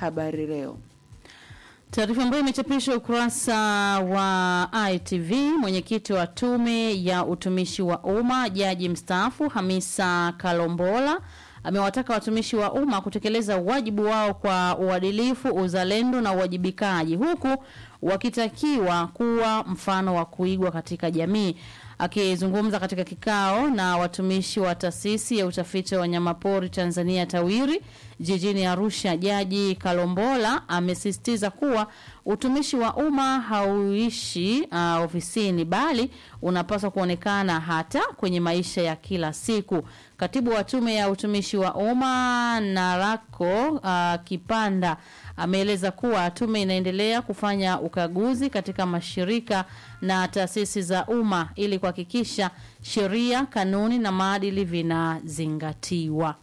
Habari Leo. Taarifa ambayo imechapishwa ukurasa wa ITV, mwenyekiti wa tume ya utumishi wa umma jaji mstaafu Hamisa Kalombola amewataka watumishi wa umma kutekeleza wajibu wao kwa uadilifu, uzalendo na uwajibikaji, huku wakitakiwa kuwa mfano wa kuigwa katika jamii. Akizungumza katika kikao na watumishi wa taasisi ya utafiti wa wanyamapori Tanzania TAWIRI jijini Arusha, Jaji Kalombola amesisitiza kuwa utumishi wa umma hauishi uh, ofisini bali unapaswa kuonekana hata kwenye maisha ya kila siku. Katibu wa tume ya utumishi wa umma Narako uh, Kipanda ameeleza kuwa tume inaendelea kufanya ukaguzi katika mashirika na taasisi za umma ili kuhakikisha sheria, kanuni na maadili vinazingatiwa.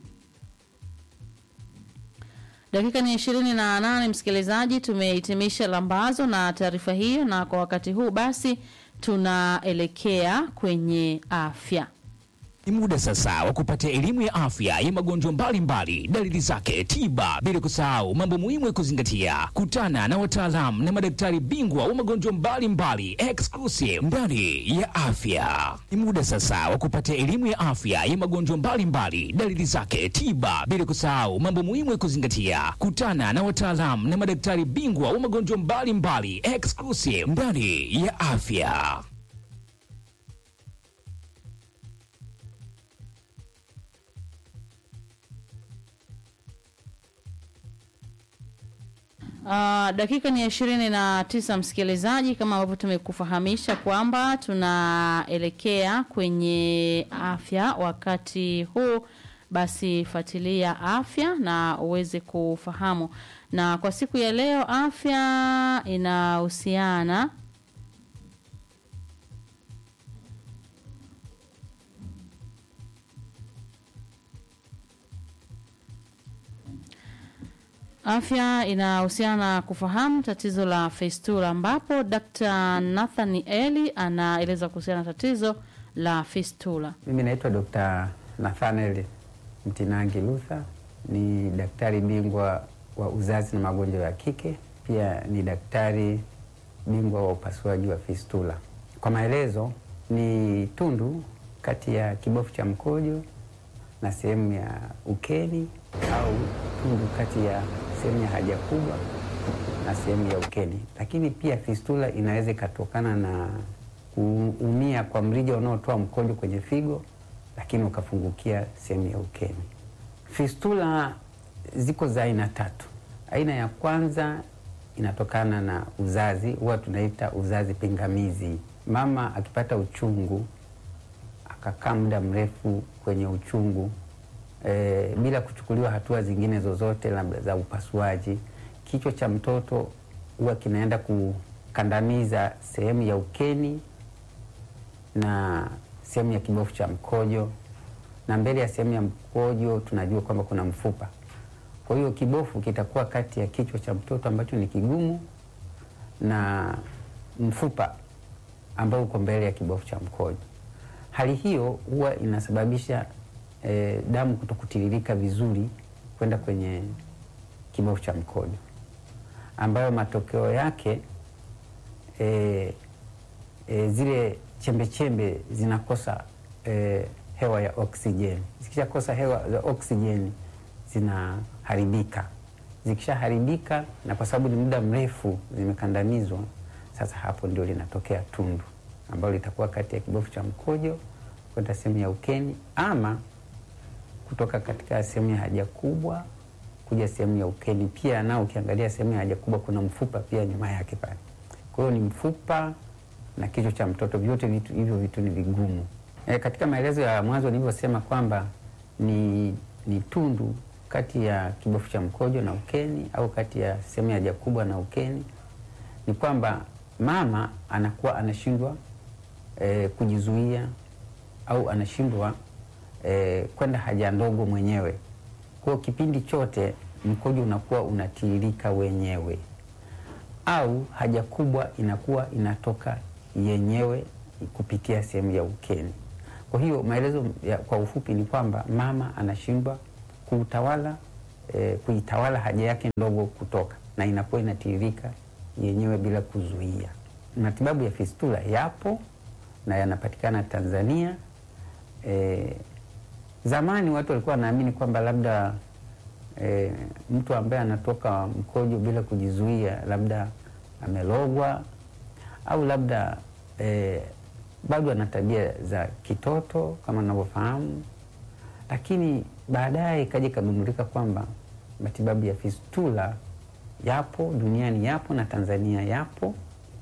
Dakika ni ishirini na nane msikilizaji, tumehitimisha lambazo na taarifa hiyo, na kwa wakati huu basi tunaelekea kwenye afya. Ni muda sasa wa kupata elimu ya afya ya magonjwa mbalimbali, dalili zake, tiba, bila kusahau mambo muhimu ya kuzingatia. Kutana na wataalamu na madaktari bingwa wa magonjwa mbalimbali exclusive ndani ya afya. Ni muda sasa wa kupata elimu ya afya ya magonjwa mbalimbali, dalili zake, tiba, bila kusahau mambo muhimu ya kuzingatia. Kutana na wataalamu na madaktari bingwa wa magonjwa mbalimbali exclusive ndani ya afya. Uh, dakika ni ya ishirini na tisa msikilizaji, kama ambavyo tumekufahamisha kwamba tunaelekea kwenye afya wakati huu, basi fuatilia afya na uweze kufahamu. Na kwa siku ya leo afya inahusiana Afya inahusiana na kufahamu tatizo la fistula, ambapo Dr. Nathan Eli anaeleza kuhusiana na tatizo la fistula. Mimi naitwa Dr. Nathaniel Mtinangi Luther, ni daktari bingwa wa uzazi na magonjwa ya kike, pia ni daktari bingwa wa upasuaji wa fistula. Kwa maelezo, ni tundu kati ya kibofu cha mkojo na sehemu ya ukeni au tundu kati ya sehemu ya haja kubwa na sehemu ya ukeni. Lakini pia fistula inaweza ikatokana na kuumia kwa mrija unaotoa mkojo kwenye figo, lakini ukafungukia sehemu ya ukeni. Fistula ziko za aina tatu. Aina ya kwanza inatokana na uzazi, huwa tunaita uzazi pingamizi. Mama akipata uchungu akakaa muda mrefu kwenye uchungu e, bila kuchukuliwa hatua zingine zozote labda za upasuaji, kichwa cha mtoto huwa kinaenda kukandamiza sehemu ya ukeni na sehemu ya kibofu cha mkojo, na mbele ya sehemu ya mkojo tunajua kwamba kuna mfupa. Kwa hiyo kibofu kitakuwa kati ya kichwa cha mtoto ambacho ni kigumu na mfupa ambao uko mbele ya kibofu cha mkojo. Hali hiyo huwa inasababisha e, damu kutokutiririka vizuri kwenda kwenye kibofu cha mkojo, ambayo matokeo yake e, e, zile chembe chembe zinakosa e, hewa ya oksijeni. Zikishakosa hewa ya oksijeni zinaharibika. Zikishaharibika, na kwa sababu ni muda mrefu zimekandamizwa, sasa hapo ndio linatokea tundu ambalo litakuwa kati ya kibofu cha mkojo kwenda sehemu ya ukeni ama kutoka katika sehemu ya haja kubwa kuja sehemu ya ukeni. Pia nao ukiangalia sehemu ya haja kubwa kuna mfupa pia nyuma yake pale. Kwa hiyo ni mfupa na kichwa cha mtoto, vyote vitu hivyo vitu ni vigumu. E, katika maelezo ya mwanzo nilivyosema kwamba ni, ni tundu kati ya kibofu cha mkojo na ukeni au kati ya sehemu ya haja kubwa na ukeni, ni kwamba mama anakuwa anashindwa e, kujizuia au anashindwa e, kwenda haja ndogo mwenyewe. Kwa kipindi chote mkojo unakuwa unatiririka wenyewe, au haja kubwa inakuwa inatoka yenyewe kupitia sehemu ya ukeni. Kwa hiyo maelezo ya, kwa ufupi ni kwamba mama anashindwa kuutawala e, kuitawala haja yake ndogo kutoka na inakuwa inatiririka yenyewe bila kuzuia. Matibabu ya fistula yapo na yanapatikana Tanzania. E, zamani watu walikuwa wanaamini kwamba labda e, mtu ambaye anatoka mkojo bila kujizuia labda amelogwa au labda e, bado ana tabia za kitoto kama navyofahamu, lakini baadaye ikaja ikagundulika kwamba matibabu ya fistula yapo duniani, yapo na Tanzania yapo,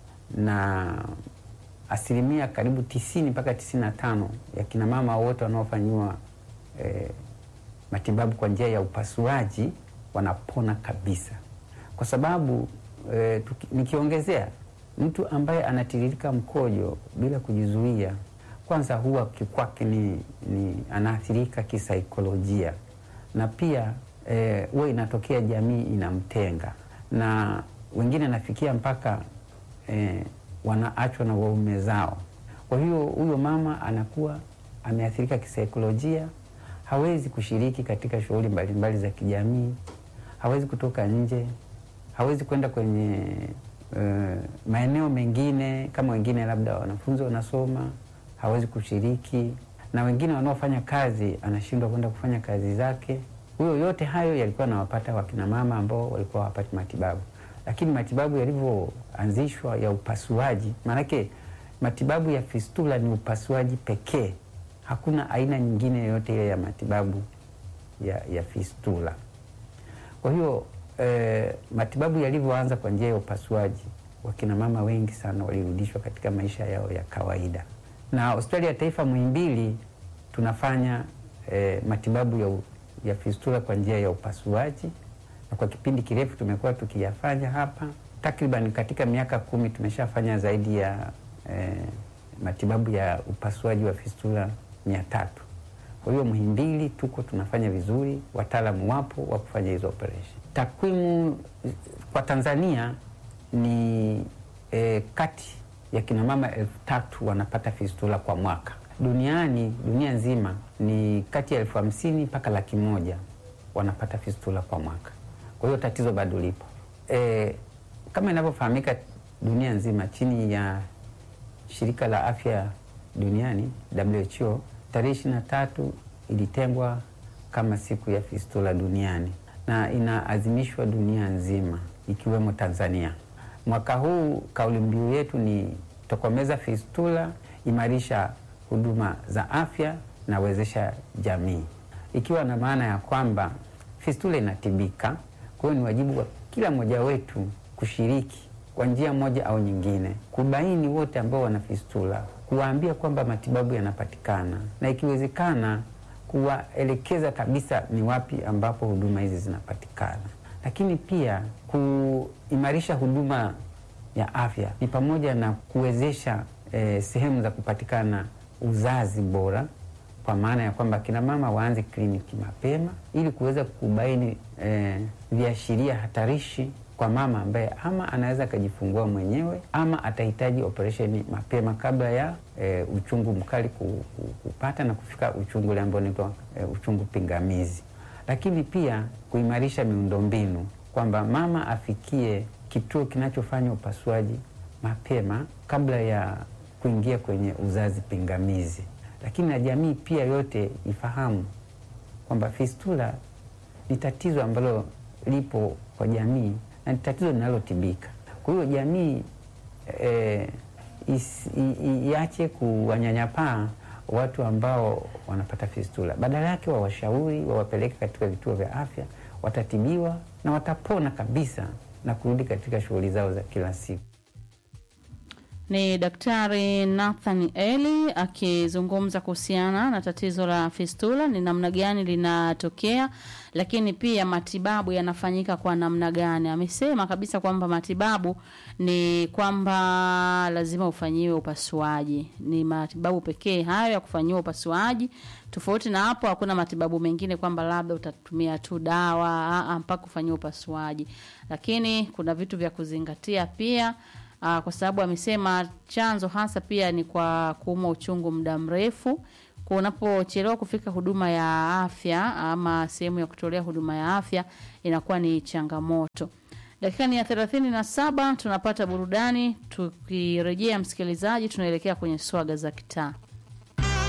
na asilimia karibu tisini mpaka tisini na tano ya kinamama wote wanaofanyiwa e, matibabu kwa njia ya upasuaji wanapona kabisa, kwa sababu e, tuki, nikiongezea mtu ambaye anatiririka mkojo bila kujizuia, kwanza huwa kwake ni, ni anaathirika kisaikolojia, na pia huwa e, inatokea jamii inamtenga, na wengine nafikia mpaka e, wanaachwa na waume zao. Kwa hiyo huyo mama anakuwa ameathirika kisaikolojia, hawezi kushiriki katika shughuli mbalimbali za kijamii, hawezi kutoka nje, hawezi kwenda kwenye Uh, maeneo mengine kama wengine labda wanafunzi wanasoma, hawezi kushiriki, na wengine wanaofanya kazi anashindwa kwenda kufanya kazi zake. Huyo yote hayo yalikuwa nawapata wakina mama ambao walikuwa hawapati matibabu, lakini matibabu yalivyoanzishwa ya upasuaji, maanake matibabu ya fistula ni upasuaji pekee, hakuna aina nyingine yoyote ile ya matibabu ya, ya fistula. Kwa hiyo E, matibabu yalivyoanza kwa njia ya upasuaji, wakina mama wengi sana walirudishwa katika maisha yao ya kawaida. Na hospitali ya taifa Muhimbili tunafanya e, matibabu ya, ya fistula kwa njia ya upasuaji, na kwa kipindi kirefu tumekuwa tukiyafanya hapa. Takriban katika miaka kumi tumeshafanya zaidi ya e, matibabu ya upasuaji wa fistula mia tatu. Kwa hiyo Muhimbili tuko tunafanya vizuri, wataalamu wapo wa kufanya hizo operation. Takwimu kwa Tanzania ni e, kati ya kina mama elfu tatu wanapata fistula kwa mwaka. Duniani, dunia nzima ni kati ya elfu hamsini mpaka laki moja wanapata fistula kwa mwaka. Kwa hiyo tatizo bado lipo. E, kama inavyofahamika dunia nzima chini ya shirika la afya duniani WHO, tarehe ishirini na tatu ilitengwa kama siku ya fistula duniani na inaadhimishwa dunia nzima ikiwemo Tanzania. Mwaka huu kauli mbiu yetu ni tokomeza fistula, imarisha huduma za afya na wezesha jamii, ikiwa na maana ya kwamba fistula inatibika. Kwa hiyo ni wajibu wa kila mmoja wetu kushiriki kwa njia moja au nyingine, kubaini wote ambao wana fistula, kuwaambia kwamba matibabu yanapatikana na ikiwezekana kuwaelekeza kabisa ni wapi ambapo huduma hizi zinapatikana. Lakini pia kuimarisha huduma ya afya ni pamoja na kuwezesha eh, sehemu za kupatikana uzazi bora, kwa maana ya kwamba kina mama waanze kliniki mapema ili kuweza kubaini eh, viashiria hatarishi kwa mama ambaye ama anaweza akajifungua mwenyewe ama atahitaji operesheni mapema kabla ya e, uchungu mkali kupata na kufika uchungu ule ambao unaitwa e, uchungu pingamizi. Lakini pia kuimarisha miundombinu kwamba mama afikie kituo kinachofanya upasuaji mapema kabla ya kuingia kwenye uzazi pingamizi. Lakini na jamii pia yote ifahamu kwamba fistula ni tatizo ambalo lipo kwa jamii na ni tatizo linalotibika. Kwa hiyo jamii e, iache kuwanyanyapaa watu ambao wanapata fistula, badala yake wawashauri, wawapeleke katika vituo vya afya, watatibiwa na watapona kabisa na kurudi katika shughuli zao za kila siku. Ni Daktari Nathan Eli akizungumza kuhusiana na tatizo la fistula, ni namna gani linatokea, lakini pia matibabu yanafanyika kwa namna gani. Amesema kabisa kwamba matibabu ni kwamba lazima ufanyiwe upasuaji, ni matibabu pekee hayo ya kufanyiwa upasuaji. Tofauti na hapo, hakuna matibabu mengine kwamba labda utatumia tu dawa mpaka kufanyiwa upasuaji, lakini kuna vitu vya kuzingatia pia. Aa, kwa sababu amesema chanzo hasa pia ni kwa kuumwa uchungu muda mrefu Kwa unapochelewa kufika huduma ya afya ama sehemu ya kutolea huduma ya afya inakuwa ni changamoto. Dakika ni ya thelathini na saba tunapata burudani. Tukirejea msikilizaji, tunaelekea kwenye swaga za kitaa.